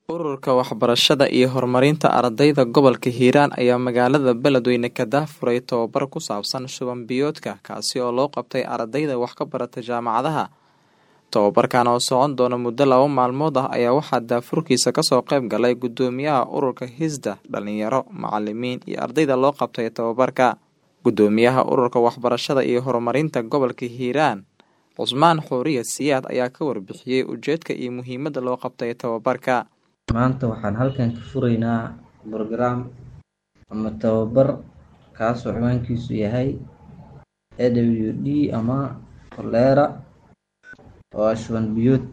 Ururka Waxbarashada iyo Horumarinta Ardayda Gobolka Hiiraan ayaa magaalada Beledweyne ka daahfuray tababar ku saabsan shuban biyoodka kaasi oo loo qabtay ardayda wax ka barata jaamacadaha. Tababarkan oo socon doona muddo laba maalmood ah ayaa waxaa daafurkiisa kasoo qayb galay gudoomiyaha ururka Hisda, dhalinyaro, macalimiin iyo ardayda loo qabtay tababarka. Gudoomiyaha Ururka Waxbarashada iyo Horumarinta Gobolka Hiiraan Cusmaan Xuuriye Siyaad ayaa ka warbixiyey ujeedka iyo muhiimada loo qabtay tababarka. Maanta waxaan halkan ka furaynaa program ama tababar kaasoo ciwaankiisu yahay AWD ama Cholera oo ah shuban biyood.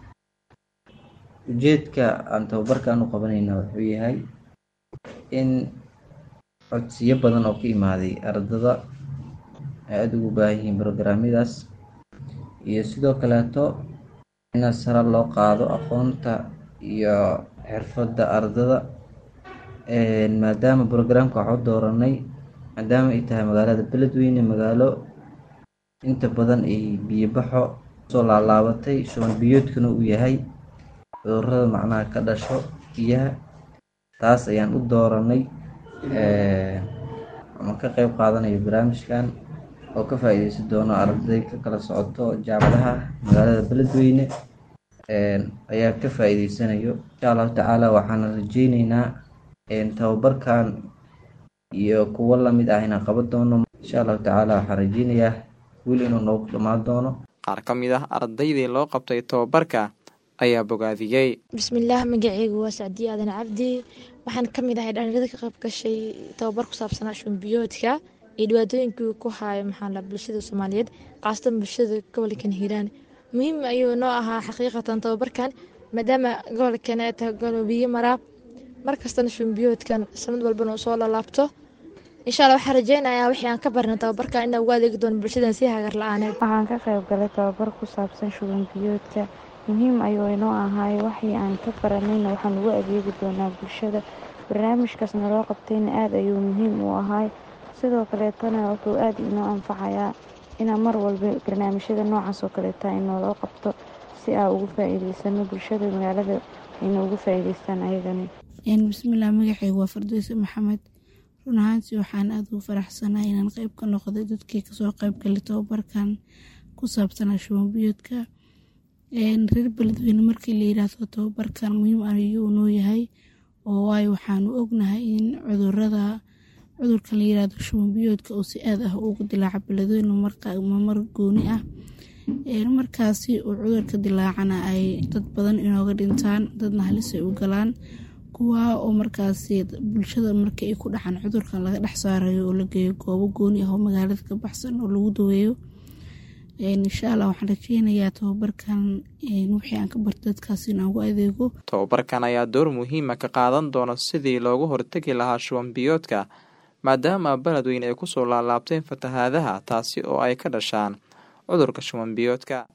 Ujeedka aan tababarkan u qabanayna wuxuu yahay in codsiyo badan oo ka imaaday ardada ay aad ugu baahan yihiin programyadaas iyo sidoo kaleeto in sare loo qaado aqoonta iyo xirfada ardada maadaama programka waxaan u dooranay maadaama ay tahay magaalada Beledweyne magaalo inta badan ay biyo baxo soo laalaabatay shuban biyoodkuna uu yahay cudurada macnaha ka dhasho biyaha taas ayaan u dooranay ama ka qayb qaadanayo barnaamijkan oo ka faa'iideysan doono arday ka kala socoto jaamacadaha magaalada Beledweyne ayaa ka faa'iideysanayo insha Allahu tacaala waxaan rajeyneynaa tababarkan iyo kuwo lamid ah inaan qaban doono insha Allahu tacaala waxaan rajeynayaa guul inuu noogu dhamaan doono Qaar ka mid ah ardaydii loo qabtay tababarka ayaa bogaadiyey. bismillaah magacaygu waa sacdiye aadan cabdi waxaan ka mid ahay dhalinyarada ka qayb gashay tababar ku saabsanaa shuban biyoodka iyo dhibaatooyinkii ku haayo maxaa la bulshada Soomaaliyeed qaasatan bulshada gobolkan Hiiraan muhiim ayuu noo ahaa xaqiiqatan tababarkan maadaama gobolkan ay tahay gobol biyo maraa markastana shuban biyoodkan sanad walbana uu soo laalaabto insha Allah waxaan rajeynayaa wixii aan ka barnay tababarkan inaan ugu adeegi doono bulshadan si hagar la'aaneed waxaan ka qayb galay tababar ku saabsan shuban biyoodka muhiim ayuu inoo ahaay waxii aan ka baranayna waxaan ugu adeegi doonaa bulshada barnaamijkaasna loo qabtayna aad ayuu muhiim u ahaay sidoo kaleetana wuxuu aad inoo anfacayaa inaan mar walba barnaamijyada noocaas oo kaleeta inoo qabto si aan ugu faa'iideysano bulshada magaalada ayna ugu faa'iideystaan ayagani bismillaah magacaygu waa Firdowsi Maxamed run ahaantii waxaan aad ugu faraxsanahay inaan qayb ka noqday dadkii kasoo qayb galay tababarkan ku saabsanaa shuban biyoodka reer beledweyne markii la yiraahdo tababarkan muhiim ayuu noo yahay oo waayo waxaanu ognahay in cudurada cudurka la yiraahdo shuban biyoodka uu si aad ah ugu dilaaca beledweyne mar gooni ah markaasi uu cudurka dilaacana ay dad badan inooga dhintaan dadna halis ay u galaan kuwaa oo markaasi bulshada markii ay ku dhacaan cudurkan laga dhex saarayo oo la geeyo goobo gooni ah oo magaalada ka baxsan oo lagu daweeyo insha allah waxaan rajeynayaa tababarkan wixii aan ka barta dadkaas in aan ugu adeego tababarkan ayaa door muhiima ka qaadan doona sidii loogu hortegi lahaa shuban biyoodka maadaama beledweyne ay kusoo laalaabteen fatahaadaha taasi oo ay ka dhashaan cudurka shuban biyoodka